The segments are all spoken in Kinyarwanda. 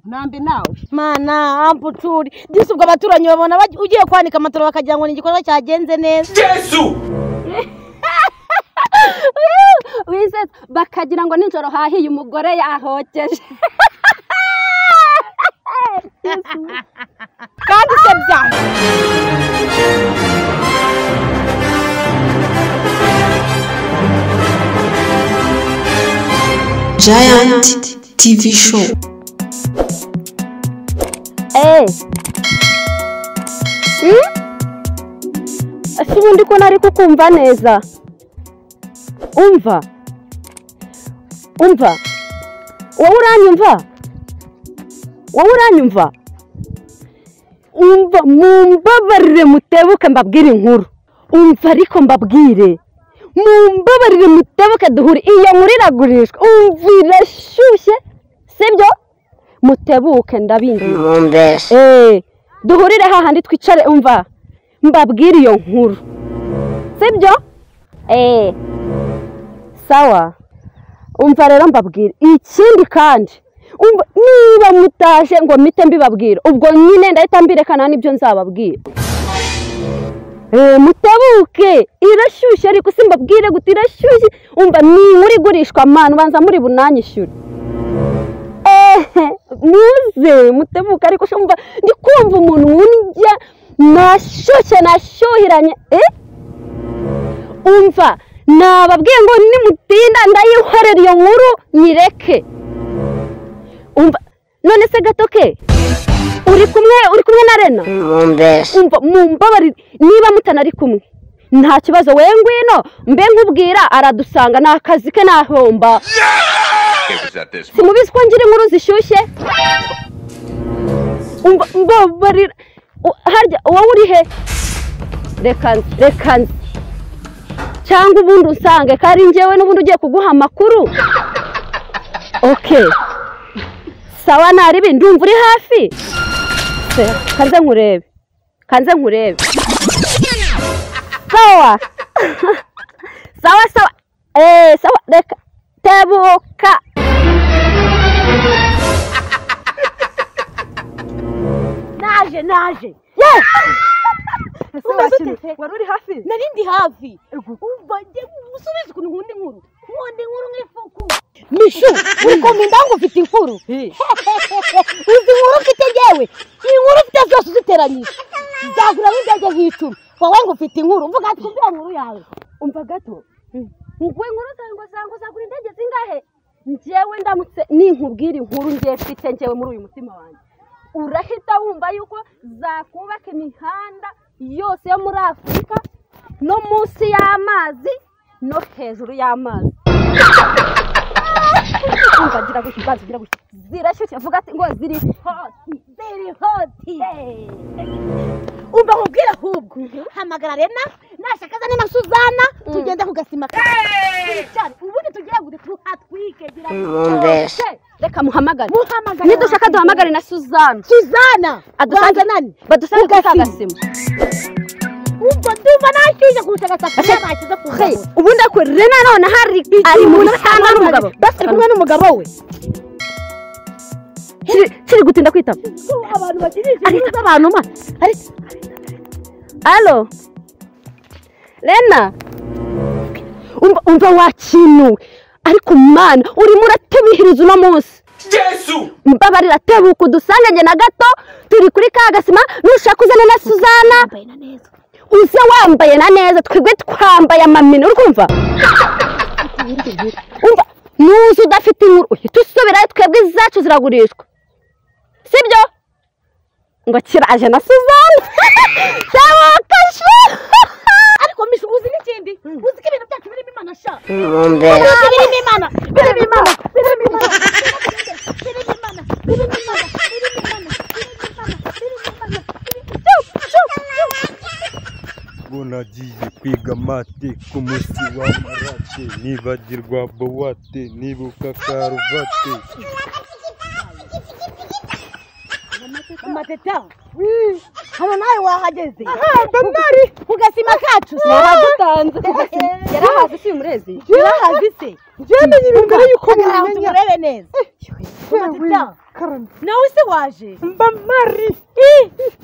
nambi nawe mana amputuri disi ubwo abaturanyi babona baj- ugiye kwanika amatara bakagira ngo ni igikorwa cyagenze neza wizeza bakagira ngo nijoro hahiye umugore yahokeje kandi se byanyu Giant TV Show. eee si ubundi ko nari kukumva neza umva umva wowe uranyumva wowe uranyumva umva mumbabarire mutebuke mbabwire inkuru umva ariko mbabwire mumbabarire mutebuke duhure iyo nkuru iragurishwa umva irashyushye sibyo mutebuke ndabingiye eee duhurire hahandi twicare umva mbabwire iyo nkuru sibyo eee sawa umva rero mbabwire ikindi kandi umva niba mutaje ngo mpite mbibabwira ubwo nyine ndahita mbirekana n'ibyo nzababwira eee mutabuke irashyushye ariko si mbabwire guta irashyushye umva ni inkuru igurishwa amana ubanza muri bunanyishyure ehe muze mutebuka ariko shumva ndi kumva umuntu wundya nashyushye nashyuhiranye eh? umva nababwiye ngo nimutinda ndayihorera iyo nkuru nyireke umva none se gato ke uri kumwe uri kumwe na rena umva mumbabarire niba mutanari kumwe nta kibazo we ngwino mbe nkubwira aradusanga ni akazi ke nahomba It was at this simubizi ko ngira inkuru zishyushye Umva- mbabarira U- harya wowe uri he reka nze reka nze cyangwa ubundi usange ko ari njyewe n'ubundi ugiye kuguha amakuru oke sawa naribi ndumva uri hafi se kanze nkurebe kanze nkurebe sawa sawa sawa eee sawa reka tebuka naje naje Umeze ute? wari uri hafi nari ndi hafi umva njye usubize ukuntu nkunda inkuru nkunda inkuru nk'ifuku mishu uri kumpinda ngo ufite inkuru izi nkuru ufite ngewe inkuru ufite zose uziteranyije zagura nk'indege z'icumi wowe ngo ufite inkuru mvuga twumvira inkuru yawe umva gato nguwe inkuru zawe ngo zangu zagura indege zingahe njyewe ndamutse ninkubwira inkuru ngiye mfite njyewe muri uyu mutima wanjye urahita wumva yuko zakubaka imihanda yose yo muri afurika no munsi y'amazi no hejuru y'amazi umva gira gutya ubanza ugira gutya zirashyushye vuga ati ngo ziri hoti ziri hoti umva nkubwire ahubwo hamagara rena nashaka azane na suzana tugende ku gasima cyane ubundi tugiye ngo tuhatwike gira reka muhamagare muhamagara nidushaka duhamagare na suzana suzana Adusange- banza nani badusange Ku gasima. gasima umva ndumva nashyushye kurusha agasafuriya bashyize ku Hey, ngabo ubundi ako rena none hari ari mu bitanga n'umugabo basi ari kumwe n'umugabo we Kiri- kiri gutinda kwitaba abantu bakirije ari abantu ma ari alo rena umva umva wakinuwe ariko mana urimo uratubihiriza uno munsi mbabarira tebuka udusange njye na gato turi kuri ka gasima nushaka uzane na suzana uze wambaye na neza twebwe twambaye amamini uri kumva umva nuza udafite inkuru uhita usubirayo twebwe izacu ziragurishwa sibyo ngo kiraje na suzana cyabakashe ariko mishu uzi n'ikindi uzi ko ibintu byacu birimo imana sha birimo imana birimo imana birimo imana birimo imana birimo imana birimo imana birimo imana birimo imana bo nagiye kwiga mate ku munsi w'amarate nibagirwa bowate nibuka karuvate amateta hano nawe wahageze ndari ku gasima kacu se yaradutanze yarahaze si umurezi urahazi se byamenye ibintu mbere yuko hagarara uturebe neza amateta karame nawe se waje mba mari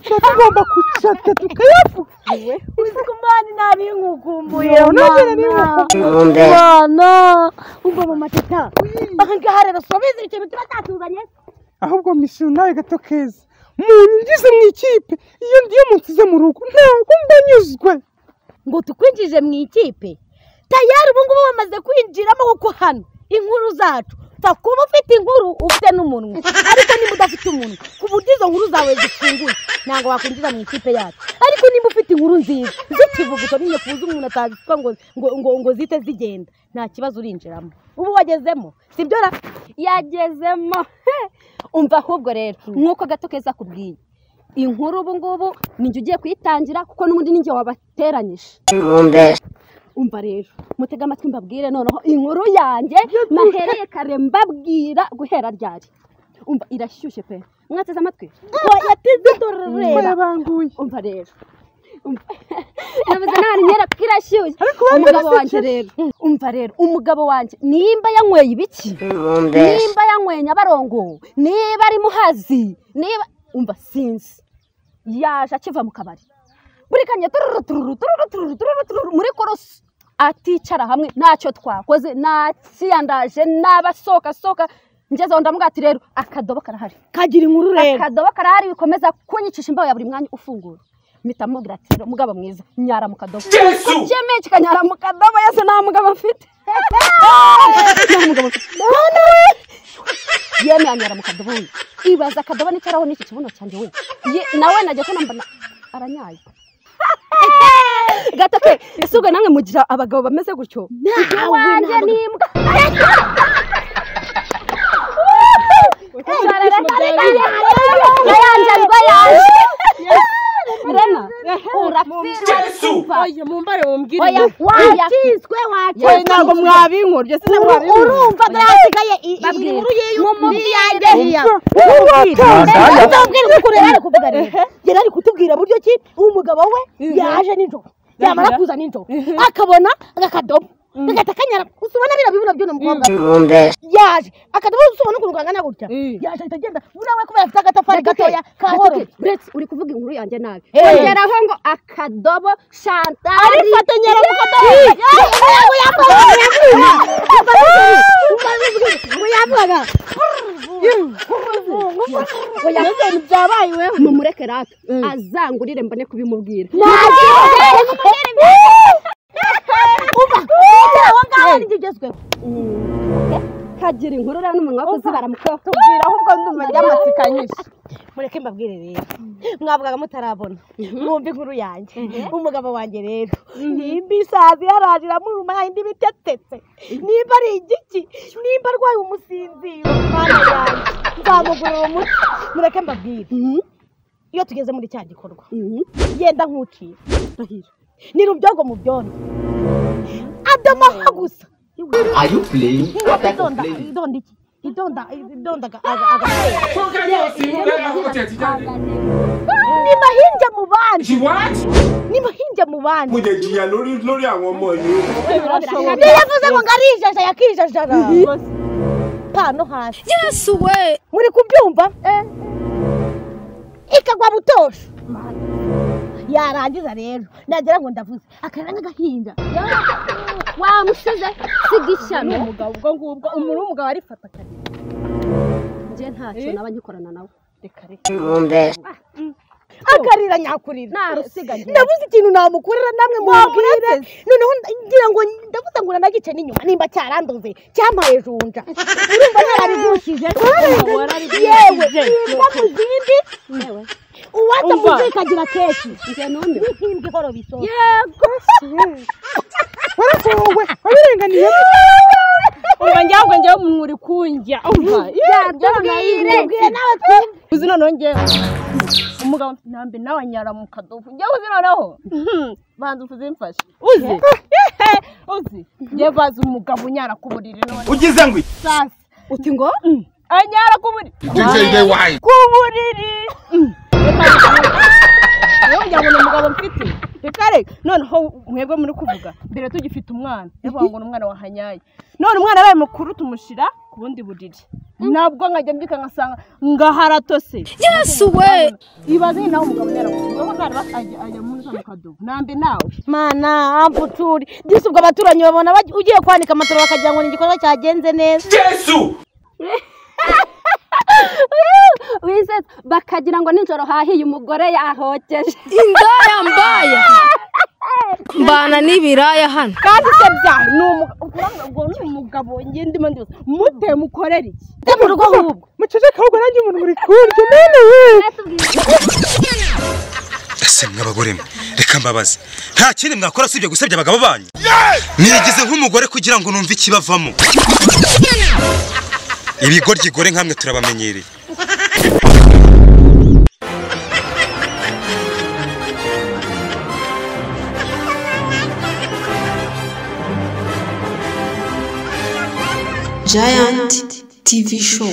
tuba tugomba kucata tukayavuga uzi ko mwana nabi nkukumbuye Yewe, nagera ni mwana mwana ubwo mu mateta aha ngaha rero subiza ibiceri tuba tatuzanye ahubwo misiyo nawe gato keza umuntu ngize mu ikipe iyo ngiye munsize mu rugo ntabwo mbanyuzwe ngo tukwinjije mu ikipe tayari ubu ngubu bamaze kwinjiramo kuko hano inkuru zacu upfa kuba ufite inkuru ufite n'umunwa ariko niba udafite umunwa ku buryo izo nkuru zawe zifunguye ntabwo wakwinjira mu ikipe yacu ariko niba ufite inkuru nziza zikivuguto nyine ku buryo umuntu atazitwa ngo, ngo, ngo, ngo zite zigenda nta kibazo urinjiramo ubu wagezemo si byo ra yagezemo umva ahubwo rero nk'uko gato keza akubwiye inkuru ubu ngubu ninjye ugiye kuyitangira kuko n'ubundi ninjye wabateranyije umva rero mutega amatwi mbabwire noneho inkuru yanjye nahereye kare mbabwira guhera ryari umva irashyushye pe mwateze amatwi yateze dororera bayabanguye umva rero umva nabuze nta nkera kuko irashyushye bandi umugabo wanjye basekera. rero umva rero umugabo wanjye nimba yanyweye ibiki nimba yanyweye nyabarongo niba ari muhazi niba umva sinzi yaje akiva mu kabari buri kanya tururu tururu tururu tururu tururu tururu muri korosi aticara hamwe ntacyo twakoze nakiyandaje n'abasohoka sohoka ngezeho ndamuga ati rero akadobo karahari kagira inkuru rero akadobo karahari bikomeza kunyicisha imbaho ya buri mwanya ufungura mpita mubwira ati rero mugabo mwiza nyara mu kadobo kubyemeye kikanyara mu kadobo yose nta mugabo mfite nta mugabo mfite None we! yemeye anyara mu kadobo we ibaza akadobo n'icaraho n'iki kibuno cyanjye we Ye- nawe najya ko nambona aranyaye gato ke ese ubwo namwe mugira abagabo bameze gutyo iwanjye n'imbwa yayanjazwa yaje rena urapfira urapfa. oya mumbare mumbwire Oya, waya. wakizwe wakizwe Oya, ntabwo mwabinkora se mwabinkora urumva nasigaye Babwire. inkuru Mumubwire. y'iyanjye hiya mubwira azabwira ukuntu yari ari kuvuga rero yari ari kutubwira buryo ki umugabo we yaje nijoro yamara kuza nijoro akabona agakadobo gahita kanyara gusa ubona biriya bibura by'uno mukobwa yaje akadobo gusa ubona ukuntu kangana gutya yaje ahita agenda buriya we kubera afite agatafari gatoya kahoro uretse uri kuvuga inkuru yanjye nabi Eh. ongeraho ngo akadobo shantari arifatanyera mu kadobo ngo yavugaga ngo yavugaga ngo byabaye iweho mumureke rata azangurire mbone kubimubwira kagira inkuru rero n'umunwa wo kuzibara mu kaboko ahubwo ndumva ryamatsika nyinshi mureke mbabwire rero mwavugaga mutarabona mwumva inkuru yanjye umugabo wanjye rero nimba isazi yaraje iramuruma yayindi bitetetetse nimba ari igiki nimba arwaye umusinziro mwana yanjye nzamugurira umuti mureke mbabwire iyo tugeze muri cya gikorwa yenda nk'uciye ni rubyogo mu byondo adamaha gusa are you playing idonda iki idonda idonda aga- aga- aga- ni mahinja mu bandi ni mahinja mu bandi niyo yavuze ngo ngo arijaja yakijajara pano hasi Yesu we muri kubyumva ikagwa butosha yarangiza rero nagira ngo ndavuze akarara nk'agahinja wamusize siga ishyano umugabo ubwo ngubwo umuntu w'umugabo arifata kare njye ntacyo naba ngikorana nawe reka reka akarira nyakurira narusiga njye ndabuze ikintu namukorera namwe mubwire noneho nda- ngira ngo ndabuze ngo nanagice n'inyuma nimba cyaranduze cyampaye junja urumva nararigushije yewe imbwa mu zindi uwaza mu zindi ikagira keshi njye numiwe nk'imbwa ihorora isonga yego warasohowe wabirenganiye umva njyewe ubwo njyewe umuntu uri kunjya umva yatubwire nawe twumva uzi noneho njyewe umugabo mfite intambi nawe anyara mu kadobo njyewe uzi noneho banza uvuze mfashe uzi uzi njyewe bazi umugabo unyara ku buriri none ugize ngo sasa uti ngo anyara ku buriri ku buriri Mm. Reka reka, reka. wowe ngira ngo ni umugabo mfite reka reka noneho mwebwe muri kuvuga mbere tugifite umwana yavuga ngo ni umwana wahanyaye none umwana yabaye mukuru tumushira ku bundi buriri nabwo nkajya mbyuka ngasanga ngaharatose yesu we ibaze nyine nawe umugabo nyarakuvuga ko ntari ajya ajya muri kano kadobo nambi nawe mana amputure gisa ubwo abaturanyi babona baj- ugiye kwanika amatara bakagira ngo ni igikorwa cyagenze neza wize bakagira ngo nijoro hahiye umugore yahokeje indaya mbaya mbana n'ibiraya hano kandi se bya ni umugabo ubwo ni umugabo njye ndimo ndibuza mute mukorera iki se mu rugo ahubwo muceceke ahubwo nanjye umuntu muri kurya mwene we ese mw'abagore mwe reka mbabaze nta kindi mwakora usibye gusebya abagabo banyu nigize nk'umugore kugira ngo numve ikibavamo ibigoryi-gore nkamwe turabamenyereye Giant TV Show.